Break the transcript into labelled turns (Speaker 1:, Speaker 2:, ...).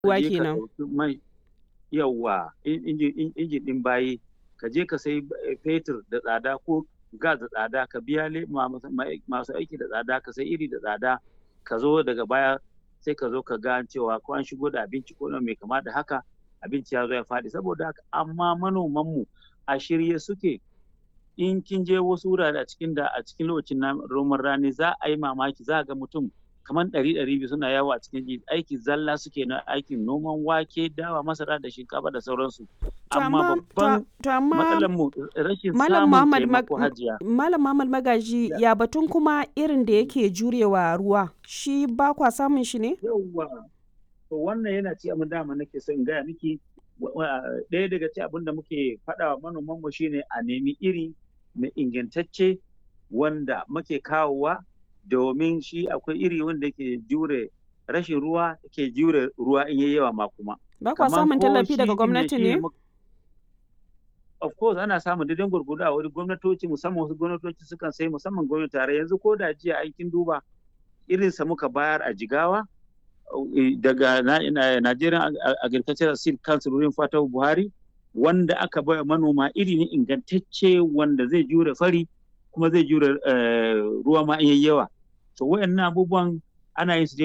Speaker 1: ruwa
Speaker 2: je ka
Speaker 1: kenan.
Speaker 2: ɗauki mai yawwa injin injin ɗin bayi ka je ka sai fetur da tsada ko gas da tsada ka biya le- ma- ma- masu aiki da tsada ka sai iri da tsada ka zo daga baya sai ka zo ka ga cewa ko an shigo da abinci ko mai kama da haka abinci ya zo ya faɗi saboda haka amma manomanmu a shirye suke in kin je wasu wurare a cikin da a cikin lokacin na roman rani za a yi mamaki za a ga mutum kamar ɗari ɗari biyu suna yawo a cikin ji aiki zalla suke na aikin noman wake dawa masara da shinkafa da sauransu
Speaker 1: To
Speaker 2: amma
Speaker 1: amma
Speaker 2: babban
Speaker 1: to, to amma
Speaker 2: matsalar mu rashin
Speaker 1: Malam
Speaker 2: samun
Speaker 1: Muhammad Mag-
Speaker 2: taimako hajiya
Speaker 1: Malam Muhammad Magaji ya batun kuma irin da yake jurewa ruwa shi ba kwa samun shi ne?
Speaker 2: yawwa to wannan yana ci abin dama nake son in gaya miki wa- wa- ɗaya daga ci abin da muke faɗa wa manoman mu shine a nemi iri mai ingantacce wanda muke kawowa domin shi akwai iri wanda ke jure rashin ruwa ke jure ruwa in yayi yawa ma kuma
Speaker 1: Ba kwa
Speaker 2: Kaman
Speaker 1: samun
Speaker 2: ko
Speaker 1: tallafi
Speaker 2: shi
Speaker 1: daga
Speaker 2: ɗin
Speaker 1: gwamnati
Speaker 2: shi
Speaker 1: ne?
Speaker 2: mu- of course ana samun daidai gwargwado a wani gwamnatoci musamman wasu gwamnatoci sukan sai musamman gwamnati tare yanzu ko da jiya aikin duba irinsa muka bayar a jigawa eh, daga na- na- Nigerian Ag- Agricultural Seed Council wurin Fatahu Buhari wanda aka bai manoma iri ne ingantacce wanda zai jure fari kuma zai jure eh, ruwa ma in yayi yawa to wayannan abubuwan ana yin su